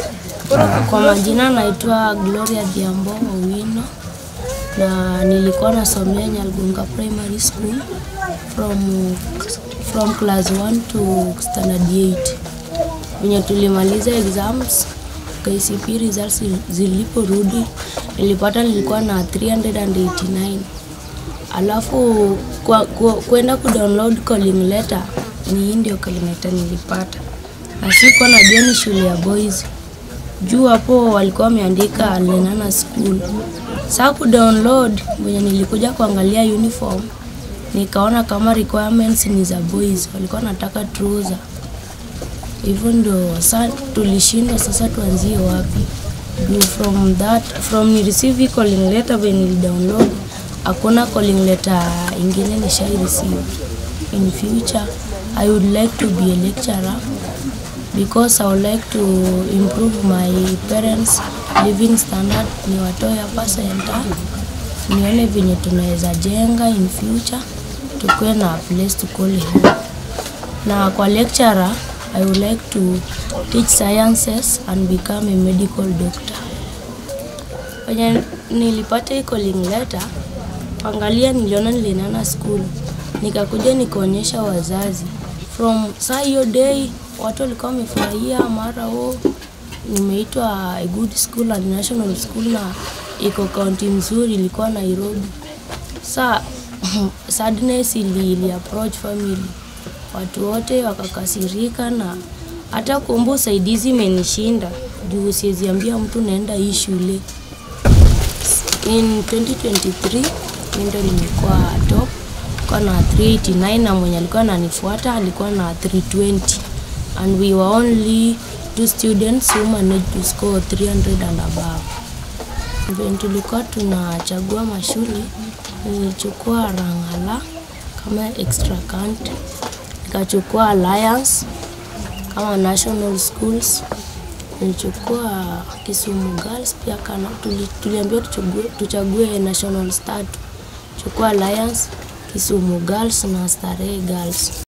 Kwa majina naitwa Gloria Dhiambo Owino na nilikuwa nasomea Nyalgunga Primary School from, from class 1 to standard 8. Venye tulimaliza exams KCPE results ziliporudi nilipata nilikuwa na 389 alafu kwa, kwa, kwenda kudownload calling letter ni hii ndio calling letter nilipata na sikuwa najua ni shule ya boys juu hapo walikuwa wameandika Lenana School. Saa kudownload mwenye nilikuja kuangalia uniform nikaona kama requirements ni za boys, walikuwa nataka trouser. Hivyo ndo sasa tulishindwa, sasa tuanzie wapi? Juu from that from ni receive calling letter when nili download, hakuna calling letter ingine nishai receive. In future I would like to be a lecturer because I would like to improve my parents living standard, niwatoe hapa center, nione venye tunaweza jenga in future, tukuwe na place to call home. Na kwa lecturer, I would like to teach sciences and become a medical doctor. Wenye nilipata hii calling letter, angalia, niliona Lenana School, nikakuja nikaonyesha wazazi from saa hiyo day watu walikuwa wamefurahia, mara o nimeitwa a good school and national school na iko kaunti mzuri, ilikuwa Nairobi. Sa sadness ili, ili approach family, watu wote wakakasirika, na hata kuomba usaidizi imenishinda juu siweziambia mtu naenda hii shule. In 2023 mimi ndo nimekuwa top kwa na 389 na mwenye alikuwa ananifuata alikuwa na 320 and we were only two students who managed to score 300 and above. When tulikuwa tunachagua mashule, nilichukua Rangala kama extra count, nikachukua Alliance kama national schools, nilichukua Kisumu Girls pia kana tuli, tuliambiwa tuchague, tuchague national tatu, chukua Alliance, Kisumu Girls na Starehe Girls.